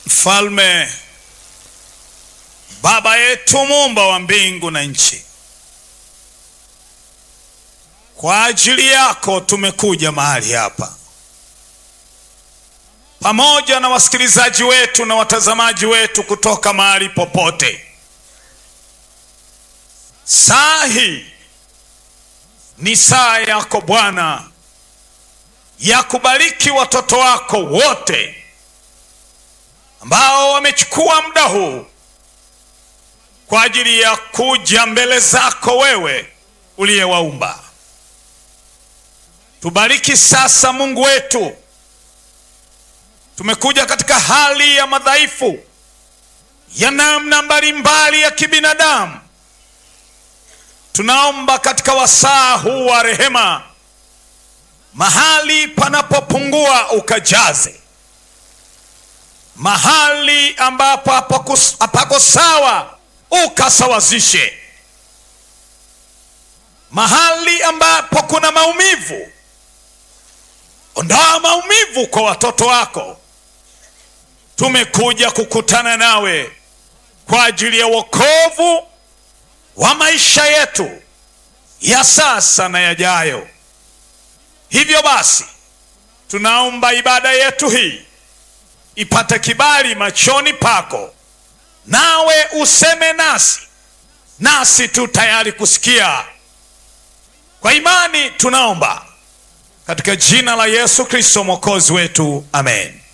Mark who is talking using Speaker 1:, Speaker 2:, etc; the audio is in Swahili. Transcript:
Speaker 1: Mfalme, Baba yetu muumba wa mbingu na nchi, kwa ajili yako tumekuja mahali hapa pamoja na wasikilizaji wetu na watazamaji wetu kutoka mahali popote. Saa hii ni saa yako Bwana ya kubariki watoto wako wote ambao wamechukua muda huu kwa ajili ya kuja mbele zako wewe uliyewaumba. Tubariki sasa, Mungu wetu. Tumekuja katika hali ya madhaifu ya namna mbalimbali ya kibinadamu. Tunaomba katika wasaa huu wa rehema, mahali panapopungua ukajaze, mahali ambapo hapako sawa ukasawazishe, mahali ambapo kuna maumivu, ondoa maumivu kwa watoto wako. Tumekuja kukutana nawe kwa ajili ya wokovu wa maisha yetu ya sasa na yajayo. Hivyo basi, tunaomba ibada yetu hii ipate kibali machoni pako, nawe useme nasi, nasi tu tayari kusikia. Kwa imani tunaomba katika jina la Yesu Kristo mwokozi wetu, amen.